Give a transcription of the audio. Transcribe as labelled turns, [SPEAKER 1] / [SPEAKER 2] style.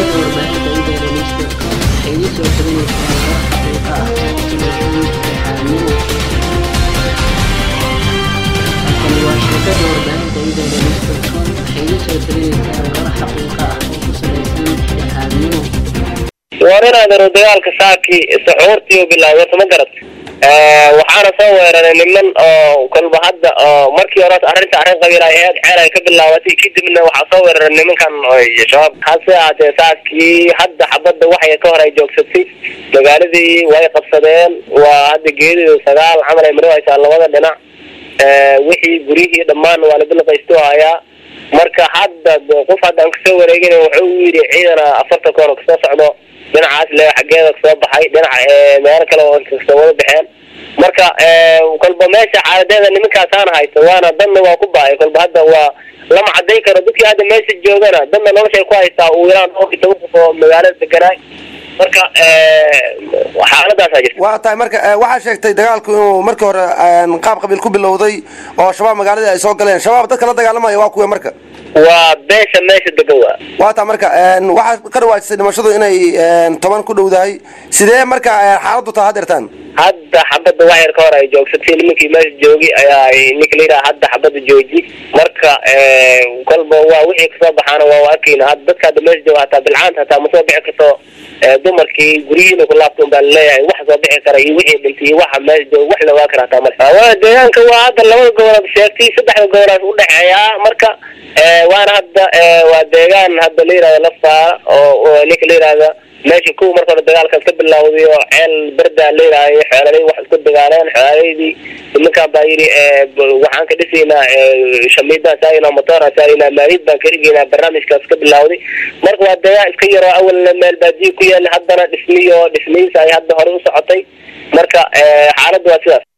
[SPEAKER 1] warbaahinta internetka waxay idin soo talinaysaa war xaqiiqa ah oo ku salaysan dhexdhexaadnimo halkani waa shirkadda warbaahinta internetka waxay idin soo talinaysaa war xaqiiqa ah oo ku salaysan dhexdhexaadnimo
[SPEAKER 2] war inaad aro dagaalka saaki saxuurtii bilaaway ma garat waxaana soo weeraray niman oo kolba hadda oo markii hore arrinta arrin qabiil ay ahayd ceel ay ka bilaabatay kadibna waxaa soo weeraray nimankan shabaab hase ahaatee saakii hadda xabadda waxay ka hor ay joogsatay magaaladii way qabsadeen waa hadda geedidu sagaal camal ay mari haysaa labada dhinac wixii guryihii dhammaan waa la bilqaystu hayaa marka hadda qof hadda aan kasoo wareegin wuxuu u yidhi ciidana afartan koon kasoo socdo dhinacaas le xaggeeda kasoo baxay dhinac meelo kale oo kasoo wada baxeen marka kolba meesha xaaladeeda nimankaasaana haysto waana dadna waa ku ba-ay kolba hadda waa lama cadayn karo dadkii hadda meesha joogana dadna noloshay ku haystaa uu ilaan dhowr iyo toban qof oo magaalada deganaay marka xaaladaasaa jirta
[SPEAKER 3] waa tahay marka waxaa sheegtay dagaalku inuu markii hore qaab qabiil ku bilowday oo shabaab magaaladii ay soo galeen shabaab dadka la dagaalamaya waa kuwe marka
[SPEAKER 2] waa beesha meesha degan waa
[SPEAKER 3] waa taa marka waxaa ka dhawaajisay dhimashadu inay toban ku dhowdahay sidee marka xaaladdu taa hadeertaan
[SPEAKER 2] hadda xabadda wax yar ka hor ay joogsatay nimankii meesha joogi ayaa ninka la yidhaha hadda xabadda jooji marka kolba waa wixii kasoo baxaana waa arkayna hadda dadka hadda meesha jooga hataa bilcaanta hataa ma soo bixi karto dumarkii guryihiina ku laabta un baa laleeyahay wax soo bixi kara iyo wixii dhintay iyo waxa meesha jooga wax la ogaa kara hataa male waa deegaanka waa hadda labada goboleed sheegtay saddexda goboleed udhexeeya marka waana hadda waa deegaan hadda la yihahda lafaara oo ninka la yihahda meesha kuwa marka hore dagaalkaas ka bilawday oo ceel berdaa la yihahday xoololay wax isku dagaaleen xoolaydii nimankaan baa yidhi waxaan ka dhisaynaa shamiidaan saarina motooraan saarina maalid baan ka rigaynaa barnaamijkaas ka bilawday marka waa deegaan iska yaroo awalna meel baadiyo ku yaala haddana dhismiyo dhismihiisa ay hadda hore u socotay marka xaaladda waa sidaas